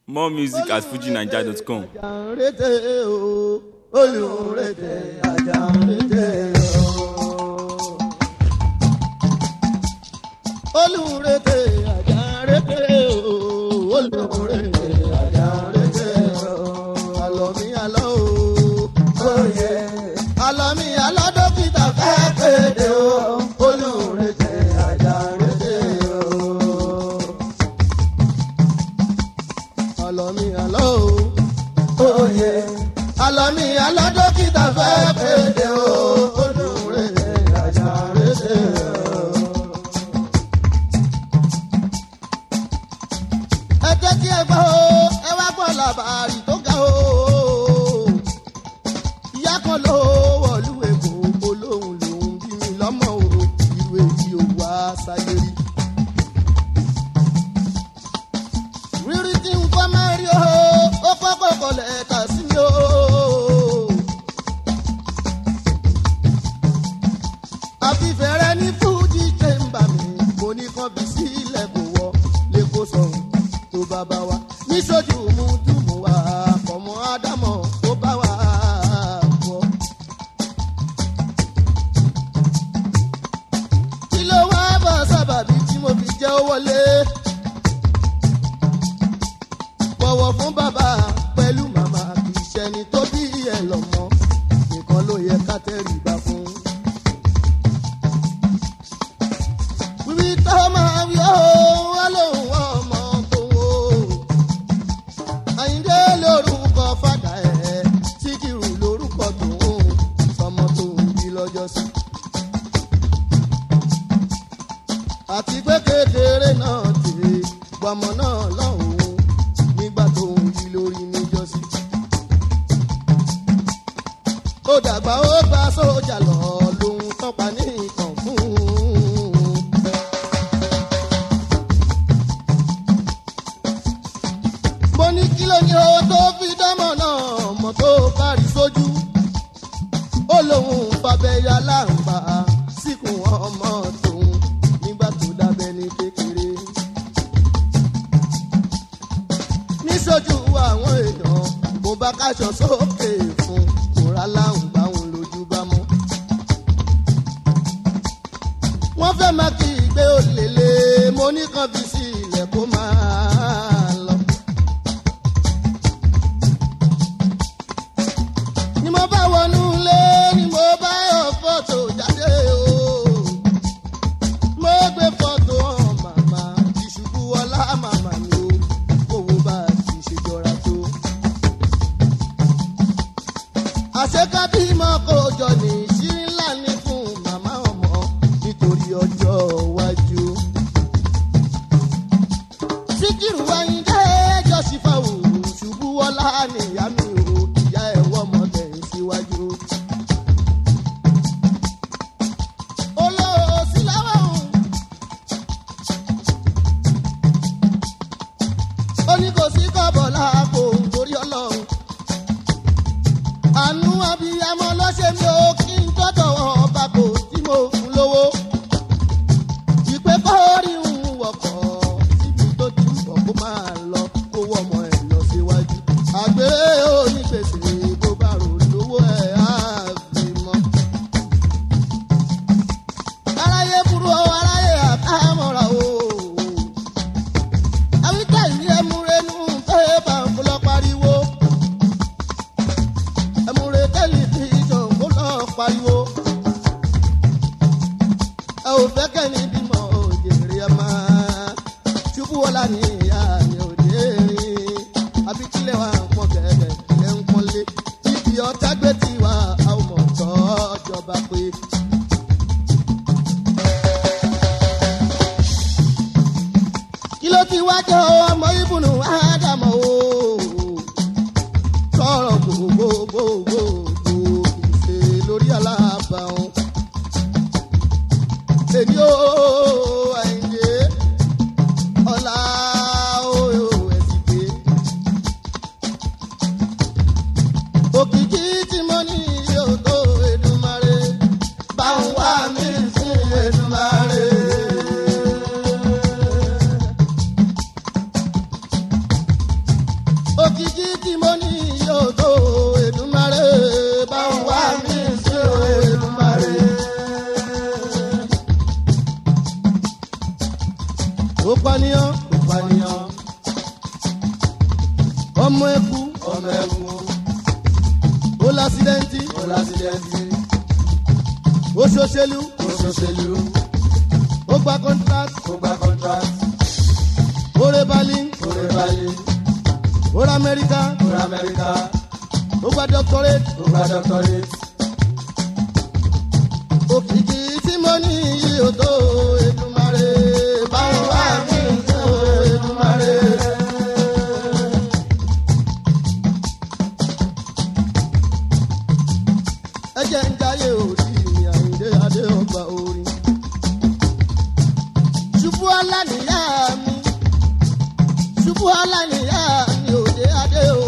More music at fujinaija.com. àjàǹrété o olùrètè àjàǹrété o. olùrètè àjàǹrété o olùrètè àjàǹrété o. àlọ́ mi àlọ́ o. oyè àlọ́ mi àlọ́ dókítà fẹ́ kéde o olùrètè àjàǹrété o alọ́mí alọ́ o. Oyè alọ́mí alọ́ dókítà fẹ́ péde o. Olùrè àjà rédè o. Ẹ jẹ́ kí ẹ gbọ́ o, ẹ wá gbọ́ làbàrì tó ga o. Ìyá kan ló wọ̀lú èkó, olóhùn lòún bí mi lọ́mọ o. Irú èyí ò wá sáyé rí. rírí tí n kọ́ máa rí o ó kọ́kọ́ kọlẹ̀ ẹ̀ka sí mi o. àfihàn ní fújì chamber mi mo ní kán bí sílẹ̀ kò wọ lẹ́kọ̀ọ́ sọ̀rọ̀ tó bá bá wa níṣojú mú dùnmù wa ọmọ ádámọ̀ tó bá wa bọ̀. kí ló wá bá sábàbí tí mo fi jẹ́ ó wọlé bọ̀wọ̀ fún bàbá pẹ̀lú màmá kì í ṣẹni tó bí ẹ lọ́mọ nìkan ló yẹ ká tẹríba fún. wíwí tó máa wí ó wá lóhùn ọmọ tó wò àyíndé lórúkọ fàdà ẹ̀ síkìrù lórúkọ tòun sọmọ tó ń bí lọ́jọ́ sí. àti pé kékeré náà tèrè gbọmọ náà lọ́hùn-ún nígbà tó ń yí lórí níjọ́sí. ó dàgbà ó gba sójà lọ lòun tọ́pa ní ìtàn fún un. mo ní kí ló ní o tó fi dámọ̀ náà mọ̀ tó kárí sójú. ó lóun fàbẹ́yà láǹbà síkùn ọmọ tòun nígbà tó dábẹ́ ní kékeré. níṣojú àwọn èèyàn mo bá káṣọ sókè fún kóra láwùn báwọn lójú bá mọ́. wọ́n fẹ́ máa kí ìgbé òlèlè mo ní kan fi sí ilẹ̀ kó máa lọ. ni mo bá wọnú ilé ni mo bá yọ fọ́tò jáde o. mo gbé fọ́tò hàn màmá ìṣubú ọlá màmá mi o owó bá ti ṣe jọra tó. àṣekábí mọ́ kó jọ ní ìṣírí ńlá ní fún màmá ọmọ nítorí ọjọ́ iwájú. síkírù wáyíndé jọ́sífàwù ṣubú ọlá nìyá mi ò ìyá ẹ̀ wọ́mọ tẹ̀yìn síwájú. olóòsì láwọn ó ní kò sí kọ́bọ̀ láàpò torí ọlọ́run. àánú abiyamọ lọ́sẹ̀ mi ò kí n tọ́tọ̀ ọba kò tí mo fún lówó. ìpè kọ́ọ̀rì ń wọ̀kọ̀ síbi tó ti ń bọ̀ kó máa lọ kó wọ́ ọmọ ẹ̀ lọ síwájú. àgbèrè onígbèsè bó bá rò lówó ẹ̀ á fi mọ́. aráyé burú o aráyé àkámọ́ra o àwítà yìí ẹmúrenú pé bàǹkó lọ pariwo ẹmúre tẹlifíṣàn kó lọ òkìkí tí mo ní yóò tó Èdùmàrè bá ń wá mi sí o Èdùmàrè. ó pànìyàn ó pànìyàn ọmọ ẹkú ọmọ ẹkú ó lásìdẹ́ntì ó lásìdẹ́ntì ó ṣòṣèlú ó ṣòṣèlú ó gba contract ó gba contract ó rẹ balin ó rẹ balẹ̀ ó rẹ amẹ́ríkà ó rẹ amẹ́ríkà ó gba doctorate ó gba doctorate òkìkí tí mo ní yìí ò tó Èdùmàrè bá ń wá mi sí o Èdùmàrè. ẹ jẹ́ ń jáyé orí mi àyíndé adé ọgbà orin. ṣubú ọlá nìyá mi ṣubú ọlá nìyá mi òde adé o.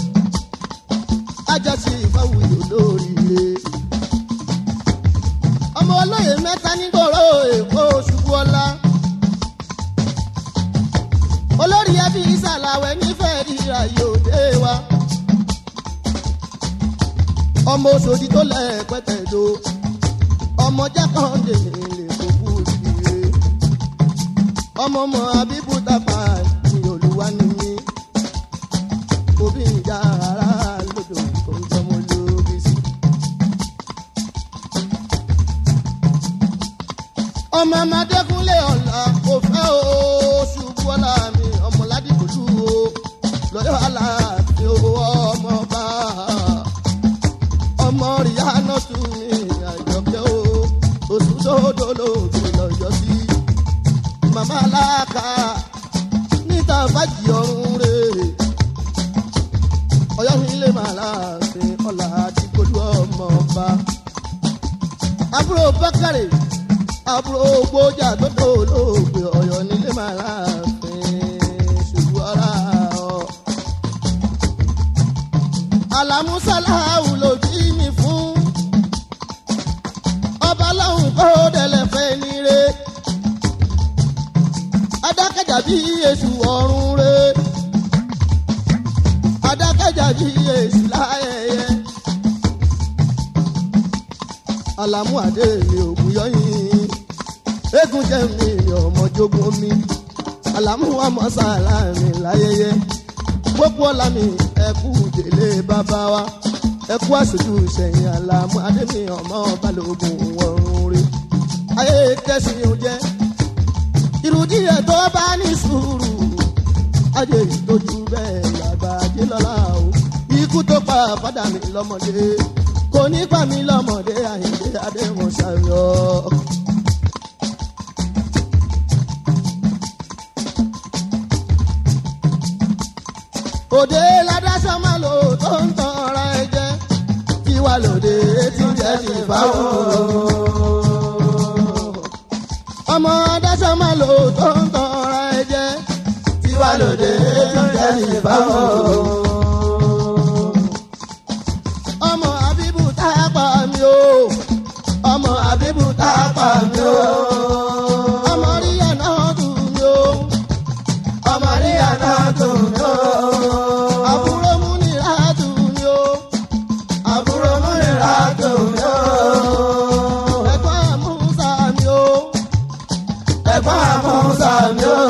ajásí ìfáwùyò lóríire. ọmọ olóyè mẹ́ta nígboro èkó ṣubú ọlá. olórí ẹbí ìsàlàwẹ̀ nífẹ̀ẹ́ ríra yóò dé wa ọmọ oṣòdì tó lẹ pẹtẹdo ọmọ jákàndé lè kókó ìdílé ọmọ ọmọ abibu tapa ní olúwa ní mí òbí ìjà ara lódò tó ń jọmọ lóbi sí. ọmọ amadékúnlé ọ̀la kò fẹ́ o ṣubú ọ̀la mi ọmọ ládìgbòlù o lọ́yọ̀ aláàfin o ọmọ bá ọmọ ríyáná tún ní àjọkẹ́ o oṣù tóódó lóògbé lọ́yọ́ sí màmá aláàká níta fàjì ọ̀run rè ọ̀yọ́ nílé màláàfin ọ̀là àti gbólú ọmọ ọba àbúrò bákàrè àbúrò gbójà tó tó lóògbé ọ̀yọ́ nílé màláàfin ṣubú ọ̀rá ọ̀ alamusalahu ló jí mi fún ọba lọ́hùn kó dẹ̀lẹ̀ fẹ́ ní re adákẹ́jà bí èṣù ọ̀run re adákẹ́jà bí èṣù láyẹyẹ alamu adé mi ògùn yọyìn eégún jẹ́ mi ọmọ jogun mi alamu amọ̀ sàlá mi láyẹyẹ gbogbo ọ̀la mi ẹ̀kú délé bàbá wa ẹ̀kú àṣojú sẹ̀yìn àlàmú adémi ọmọ balógun ọ̀run rí ayé kẹsì ò jẹ́ ìrùdí ẹ̀ tó bá ní sùúrù ajé ìtọ́jú bẹ́ẹ̀ làgbà ajé lọ́la o ikú tó pa fádà mi lọ́mọdé kò ní pa mí lọ́mọdé àyíndé adéwọ̀n ṣàyọ̀. òde ládásán máa lò tó ń tan ara ẹ jẹ kí wàá lòdì tí jẹ ti báwọn. ọmọ adásán máa lò tó ń tan ara ẹ jẹ kí wàá lòdì tí jẹ ti báwọn. ọmọ àbíbù tá a pa mí o ọmọ àbíbù tá a pa mí o ọmọ ríyà náà dùn mí o ọmọ ríyà náà dùn mí o àbúrò mú ní ìrádùn mi o. àbúrò mú ní ìrádùn mi o. ẹ̀gbọ́n àmúṣà mi o. ẹ̀gbọ́n àmúṣà mi o.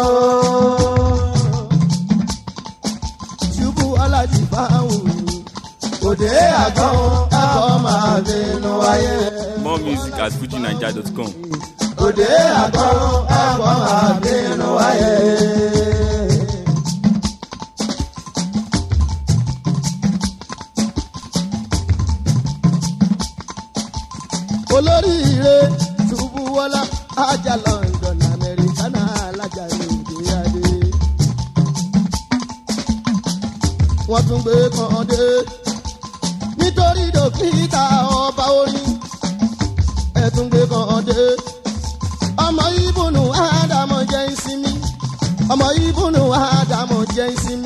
ṣubú alájí báwù mi. òde àgbọn ẹ̀kọ́ máa bínú wáyé. More music at fujinaija.com. òde àgbọn ẹ̀kọ́ máa bínú wáyé. olóríire ṣubú wọlá ajá london amẹ́ríkà náà alájà lóde adé. wọ́n tún gbé kan dé nítorí dókítà ọba orin ẹ̀ tún gbé kan dé. ọmọ ibùnú ádámọ̀ jẹ́ ìsinmi ọmọ ibùnú ádámọ̀ jẹ́ ìsinmi.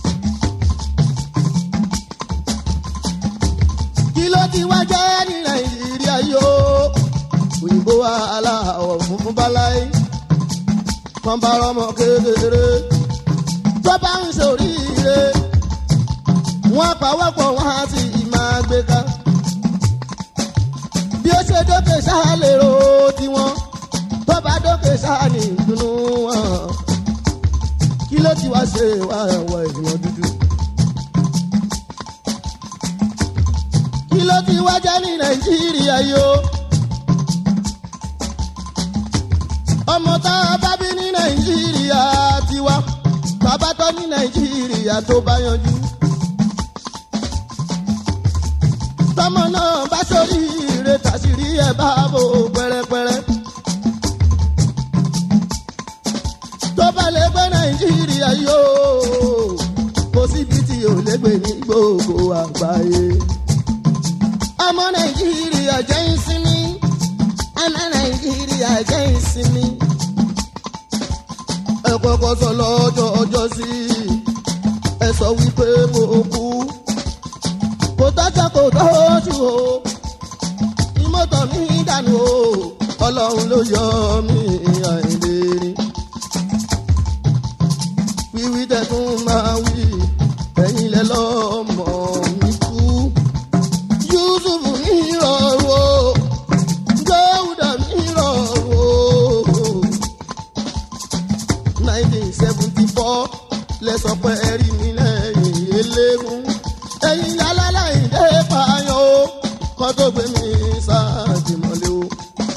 kí ló ti wá jẹ́ ní nàìjíríà yóò òyìnbó aláwọ̀ funfun báláyé kan bá rọmọ kékeré tó bá ń ṣoríire pawọ́pọ̀ wọn á sì máa gbé ká. bí ó ṣe dókè ṣáà lè ro tiwọn tó bá dókè ṣáà ní ìdùnnú wọn. kí ló ti wá ṣe wá ẹ̀wọ̀ èèyàn dúdú. kí ló ti wá jẹ́ ní nàìjíríà yìí o. ọmọ tá a bá bí ní nàìjíríà tiwa bàbá tó ní nàìjíríà tó bá yanjú. tọmọ náà bá sórí ire tàṣírí ẹ bá bò pẹrẹpẹrẹ. tó bá lè gbé nàìjíríà yóò kó síbi tí ò lè gbé ní gbogbo àgbáyé. ọmọ nàìjíríà jẹ́ ìsinmi ọmọ nàìjíríà jẹ́ ìsinmi. ẹ kọ́kọ́ sọ lọ́jọ́ ọjọ́ sí ẹ sọ wípé mo kú kò tọ́jọ́ kò tọ́jú o ìmọ̀tọ̀ mi dànù o ọlọ́run ló yọ mí àìlérí. wíwí tẹ̀tún máa wí ẹ̀yin lẹ lọ́mọ mi kú. yusuf mi rọrùn o dáúdà mi rọrùn o. nineteen seventy four lẹ́sọ̀ pé ẹ̀rí mi lẹ́yìn eléegun ẹ̀yin alálàyìndé pààyàn o kọ́ tó gbé mi sáàtìmọ́lé o.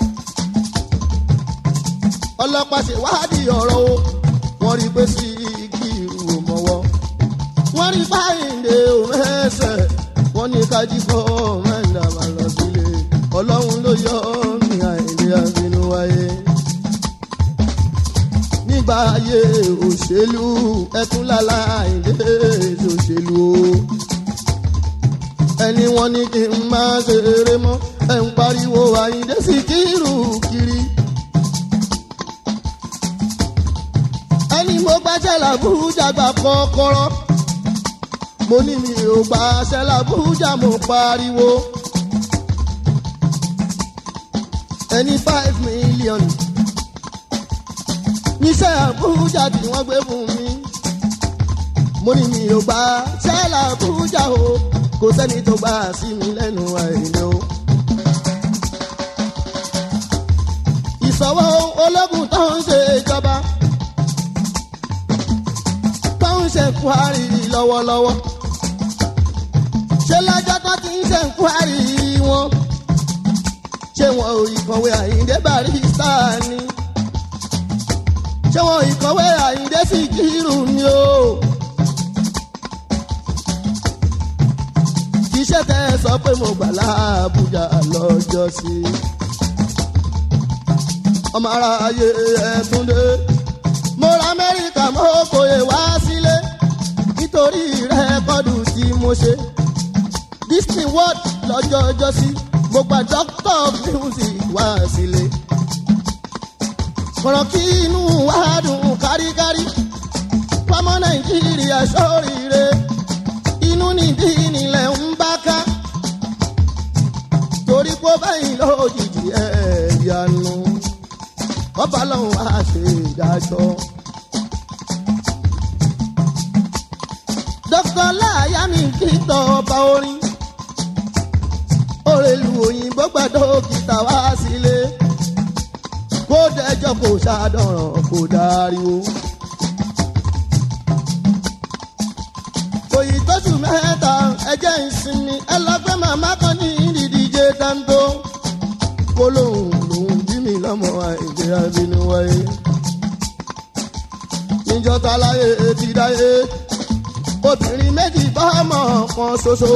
ọlọ́pàá ṣèwádìí ọ̀rọ̀ o wọ́n rí pé sí igi ìrù mọ́wọ́. wọ́n rí páyìndé òun ẹsẹ̀ wọ́n ní kájí kọ́ mẹ́ta máa lọ sílé ọlọ́run ló yọ mí àìlè àbínú wáyé. nígbà ayé òṣèlú ẹkún lálá àìlè òṣèlú o ẹni wọn ní kí n máa ṣeré mọ́ ẹ̀ ń pariwo àyíndé sí kírù kiri. ẹni mo gbàṣẹ làbújá gbà kọ́kọ́rọ́ mo ní mi ò gbàṣẹ làbújá mo pariwo. ẹni five million níṣẹ́ àbújá tí wọ́n gbé fún mi mo ní mi ò gbàṣẹ làbújá o kò sẹ́ni tó gbà sí mi lẹ́nu àìlè o. ìsọ̀wọ́ ológun tó ń ṣe ìjọba tó ń ṣe kwari lọ́wọ́lọ́wọ́ ṣé lọ́jọ́ tó ti ń ṣe kwari wọn ṣé wọn ò ìkọ̀wé àyíndé barista ni ṣé wọn ìkọ̀wé àyíndé Síkírù ni o. iṣẹ́ tẹ́ ẹ sọ pé mo gbà láàbújá lọ́jọ́ sí. ọmọ ara ayé ẹ̀túndé mo ra amẹ́ríkà mo kòye wá sílé nítorí rẹ́kọ́dù tí mo ṣe. disney world lọ́jọ́ ọjọ́ sí mo gba doctor of music wá sílé. kọ̀rọ̀ kí inú wa dùn káríkárí pamọ́ nàìjíríà sóríire inú nìdí nílẹ̀ ń bá ká torí pé báyìí lójijì ẹ̀ yanu ọba lọ́hùn á ṣe ìdájọ́. dókítà láàyà mi kí tọ́ ọba orin òrèlú òyìnbó gba dókítà wá sílé kó dẹjọ́ kó ṣàdọ̀ràn kó dáríwó. òyì tóṣù mẹ́ta ẹjẹ́ ìsinmi ẹlọ́gbẹ́ màmá kan ní ìdíje dáńtó kólóhùn lòún bí mi lọ́mọ àìjẹ́ abínú wáyé. níjọta láyé ti dáyé obìnrin méjì bá ọmọ kan ṣoṣo.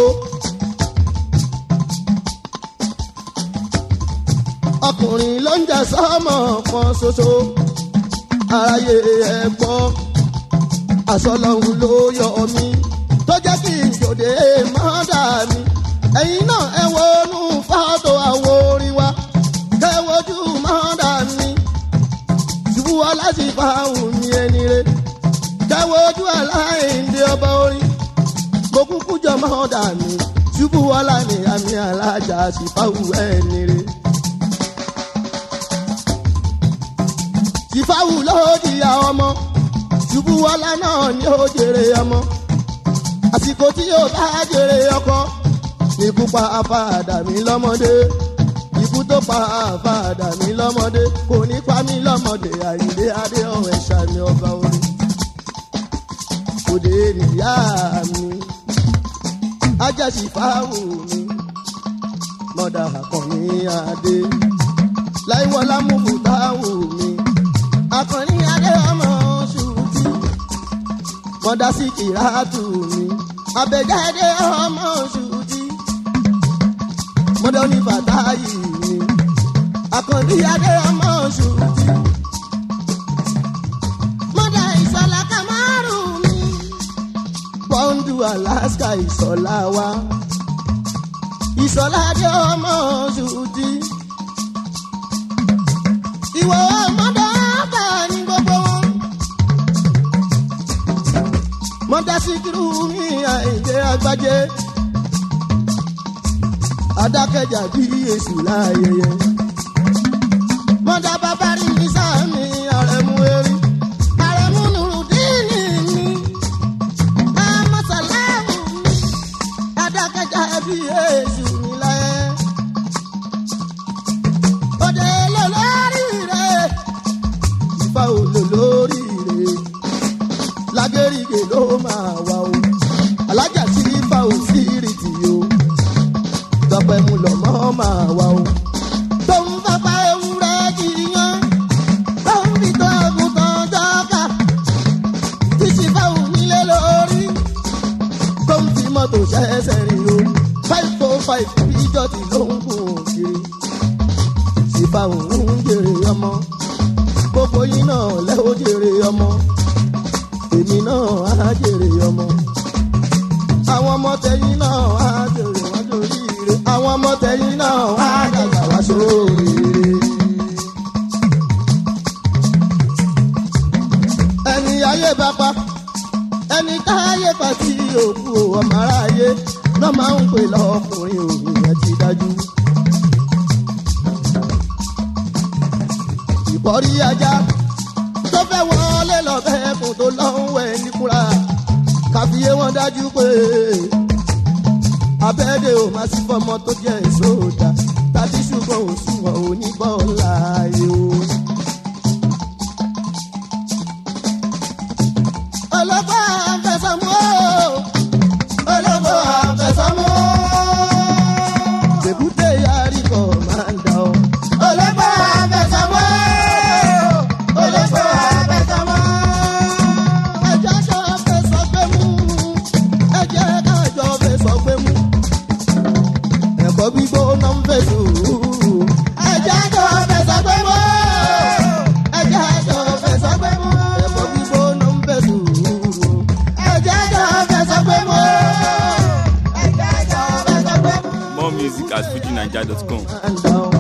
ọkùnrin ló ń jẹ sọ́mọ kan ṣoṣo. aráyé ẹ gbọ́ aṣọ lọ́hùn ló yọ mí tó jẹ́ kí n jòdè mọ́dà mi. ẹ̀yin náà ẹ wọnú fọ́tò àwo orin wa kẹ́ wojú mọ́dà mi. ṣubú aláṣì fáwọn mi ẹni re kẹ́ wojú aláìndé ọba orin. mo kúkú jọ mọ́dà mi ṣubú ọlá ni àmì alájà sì fáwọn ẹni re. sífáwù ló di àwọn ọmọ ṣubú ọlá náà ni ó jèrè ọmọ àsìkò àsìkò tí yóò bá jèrè ọkọ ikú pa àfàdà mi lọ́mọdé ikú tó pa àfàdà mi lọ́mọdé kò ní pa mí lọ́mọdé àyíndé adé ọ̀hún ẹ̀ṣà mi ọba orí òde nìyá mi ajásí fáwù mi mọ̀dà àkànní adé láìwọlá mú táwù mi àkànní adé ọmọ ṣùtì mọ̀dà sí kìràtù mi àbẹ̀jáde ọmọ ṣùtì mọ̀dà ní bàtáyì mi àkànní adé ọmọ ṣùtì mọ̀dà ìṣọ̀lá kamaru mi pọ́ńdù alaska ìṣọ̀lá wa ìṣọ̀lá dé ọmọ ṣùtì ìwọ ọmọdé ọba ní gbogbo wọn. mọ́dá síkírù ní àìjẹ́ agbájé adákẹ́jà bí èṣù láàyèyẹ. mọ́dá bàbá rí ní sáàmì àrẹ̀mú erí àrẹ̀mú nùrùdíìnì mi àmọ́sàlámù mi adákẹ́jà bí èṣù ní láyé òde lò lórí rẹ̀ ìfà òlò lórí rẹ̀ lágẹ́rìgè ló máa wà o alájà tí ìfà ò sí rìtì o tọpẹ mu lọmọ máa wà o tó ń fapá ewúrẹ́ jìyàn tó ń fi tó àgùntàn jọ́ka tí ìfà ò nílé lórí tó ń fi mọ́tò ṣẹ́ṣẹ́ rìn o five four five ìjọ́tì ló ń gùn kiri ìbá òun jèrè ọmọ gbogbo yín náà lẹ́ ó jèrè ọmọ èmi náà á jèrè ọmọ àwọn ọmọ tẹ̀yìn náà á jèrè wá sórí ire àwọn ọmọ tẹ̀yìn náà á dàgbà wá sórí ire. ẹni ayé bá pa ẹni táyé pa tí òkú ọmọ aráyé náà máa ń pè lọkùnrin òun yẹn ti dájú. ìbọ̀rí ajá tó fẹ́ wọlé lọ́bẹ̀ ẹkùn tó lọ́hùn wẹ̀ níkúra kàfíyé wọn dájú pé abẹ́rẹ́ ò máa sí fọmọ tó jẹ́ ìṣòdà tàbí ṣùgbọ́n òṣùwọ̀n oníbọ̀ láàyè o. ọlọ́pàá àfẹsọ̀mú ọlọ́pàá àfẹsọ̀mú èbúté yarí kọ̀ máa ń dà ọ́. ọlọ́pàá àfẹsọ̀mú ọlọ́pàá àfẹsọ̀mú ẹ̀jẹ̀ ká fẹsọ̀ gbé mú ẹ̀jẹ̀ ká jọ fẹsọ̀ gbé mú ẹ̀kọ́ gbígbóná ń fẹ́ sùúrù. ẹ̀jẹ̀ jọ fẹsọ̀ gbé mú ẹ̀jẹ̀ jọ fẹsọ̀ gbé mú ẹ̀kọ́ gbígbóná ń fẹ́ sùúrù. ẹ̀jẹ̀ jọ fẹsọ̀ gbé mú ẹ̀jẹ̀ jọ fẹsọ̀ gbé mú. More music at fujinaija.com. and down.